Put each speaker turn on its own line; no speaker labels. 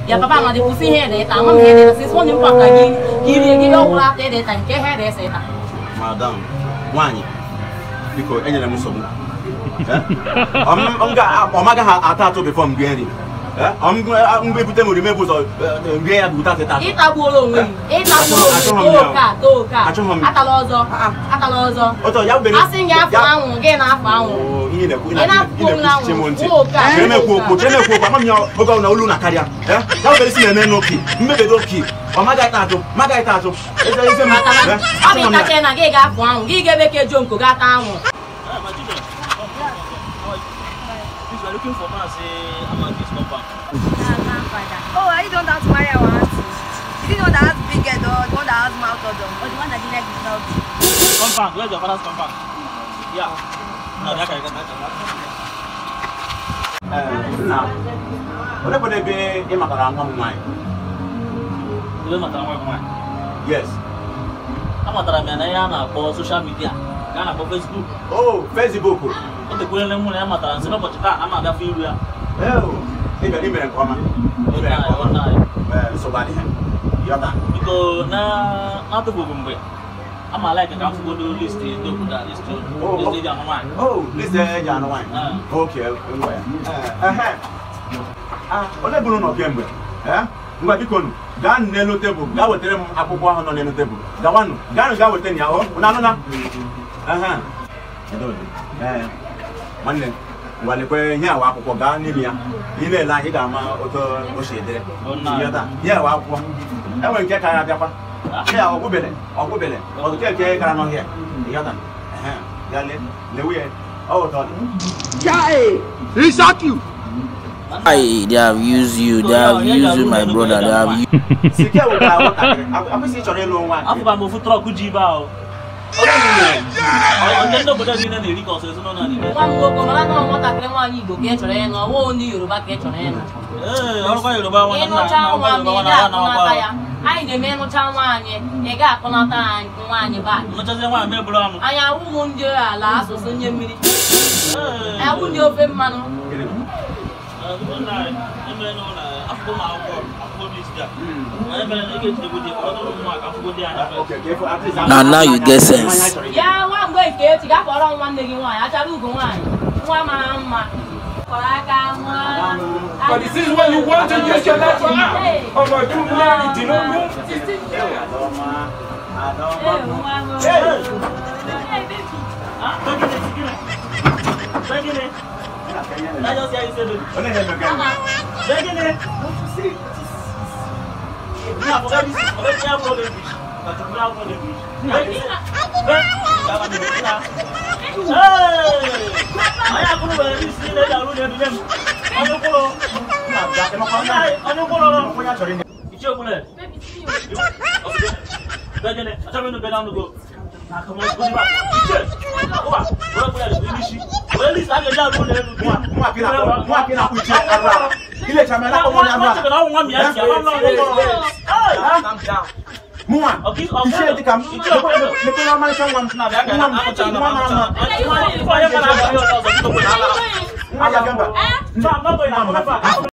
ya papa ma dị kwụsị ihe ede ịta ama m ihe ede sisi onye mpaka gị ka irie gị ya ọgwụrụ ata ede ịta nke ihe ede ese ịta
madam nwaanyị biko enyere m nsogbu Eh? Ọ m- m ga- ọ magaghị atọ atọ before m rie nri Eh? Ọ m mgbe ebute m orime bụ ụzọ eh, rie ya bụ ụta atọ
ịtagbuola onwe gị ịtagbuola
Achọghị m
onwe gị
ya.
too ka too ka
Achọghị m ya.
atala ọzọ atala ọzọ
ọtọ ya bere
asị gị afọ anwụ gị na-afọ anwụ
Oo, ihe na-ekwu
Ị na-apụ m na
na-ekwuchiche m ntị
nwụ, ka,
chere m ekwu
nwụ,
okwu
ka.
chere m ekwu okwu ama m ya oge ọ na olu na karịa Eh? ya bere si na-eme n'oki mmebedo oki ọ magaghị ta atụ magaghị ta atụ eze eze m
maka na
Eh?
ọ bụ
Achọghị m ya.
ịtacha na gị ga-afọ anwụ gị ga-ebe ka ejo nko ga-ata anwụ
Please, we're looking for man say Amaki's compound.
Oh, are you the one that has marry our auntie? Is it the one that has big head or the one that has mouth odor? Or the one that didn't like his mouth?
Compound, where's your father's compound? Yeah. No, that can get
Eh, nna olee bụ ebe ị matara nwa m nwaanyị
Ebe matara nwa nwa.
yes
Amatara m ya na ihe a na-akpọ social media ka a na-akpọ Facebook.
o facebook
O tekwere mụ na ya matara nsị n'ụbọchị taa ama abịafọ iru ya.
ị bịara imere nke ọma ị mere nke ọma Eh, nsogbu adịghị yọta
Biko na n'atụfughị mgbe ama like ka m fụgodo list ndị obodo a list
Oh,
list
oh.
eji anụ nwaanyị.
Oh, liste eji anụ nwaanyị
Ah.
oke ngwa ya Eh, ehe. Ah, onye bụrụ nọ kemgbe Eh? ngwa biko nụ gaa nụ n'elu tebụl gaa wetara m akwụkwọ ahụ nọ n'elu tebụl gawanụ gaanụ gaa wetara ya o unu anụ na Ehe. Udo dị. Eh, nwanne ngwa lekwe ihe awa akwụkwọ gaa n'ime ya ị na-ele anya ị ga-ama otu o si edere
Oh, nice.
Yọta. ihe awa akwụkwọ enwere nke karịa abịakwa ihe a ọgwụbele ọgwụbele ọtụtụ nke gara n'ọhịa ịghọta Ehe. ya le lewe ya ọ ụtọ dị
Why they have used you? They have used you, my brother. They have used.
sike wụtara nwatakịrị akwụsị chọrọ ịlụ nwa
Afụba m ofu trọk ji ibe ahụ. Ọ- Ndị ndị obodo niile na-eri ka ọsọ ezinụlọ niile.
nwa m nwoke mara na ọ nwatakịrị nwaanyị igbo ka ị chọrọ ịnụ ọ bụghị ndị yoruba ka ị chọrọ ịnụ
Ee, ọrụkwa Yoruba nwa na nna
ịnụcha
na
nwa m
Yoruba
ị
nwa na ha na
ga-akpọnata
ọkwa.
ya anyị na-eme ịnụcha nwaanyị ị ga-akpọnata anyị nwaanyị back
Nụchazie nwaanyị ma eburu anụ.
anyị awụghị ndị ala asụsụ nye mmiri
Ee.
awụ ndị ofe mmanụ
Now, now you get sense.
ya nwa mgbe nke echi ga kpọrọ m nwanne gị nwaanyị achara ugo nwaanyị nwa mara mma kọrọ aka nwa
But this is when you want to use your life for now. Ọmọ ọdún mẹ́rìndínlógún.
onye na-emega m onye chọrọ inye
Ichiokwule. Begene, achọrọ ịnụ bena ọnụgo. Na akụmọ ezigbo n'ime akpa. Ichie, ụwa, were kwụya dị n'isi. Were list a ga-eji arụ ụlọ elu.
nwa akị na-akpọ nwa akị na-akpụ iche arụ ala ilecha m na-akpọ m onye arụ ala
Nwa nwa m ya si ama nwa
mụnwa
Ọkị- ọkị-
ichie dịka m
Ichie ọkụ-
lekọrọ ọmarịcha nwa m nwa m nwa mara mma
Onye mara abụghị ọzọ biko kwere ala.
nwa ya gamba
Nwa m, nwa m, nwa m.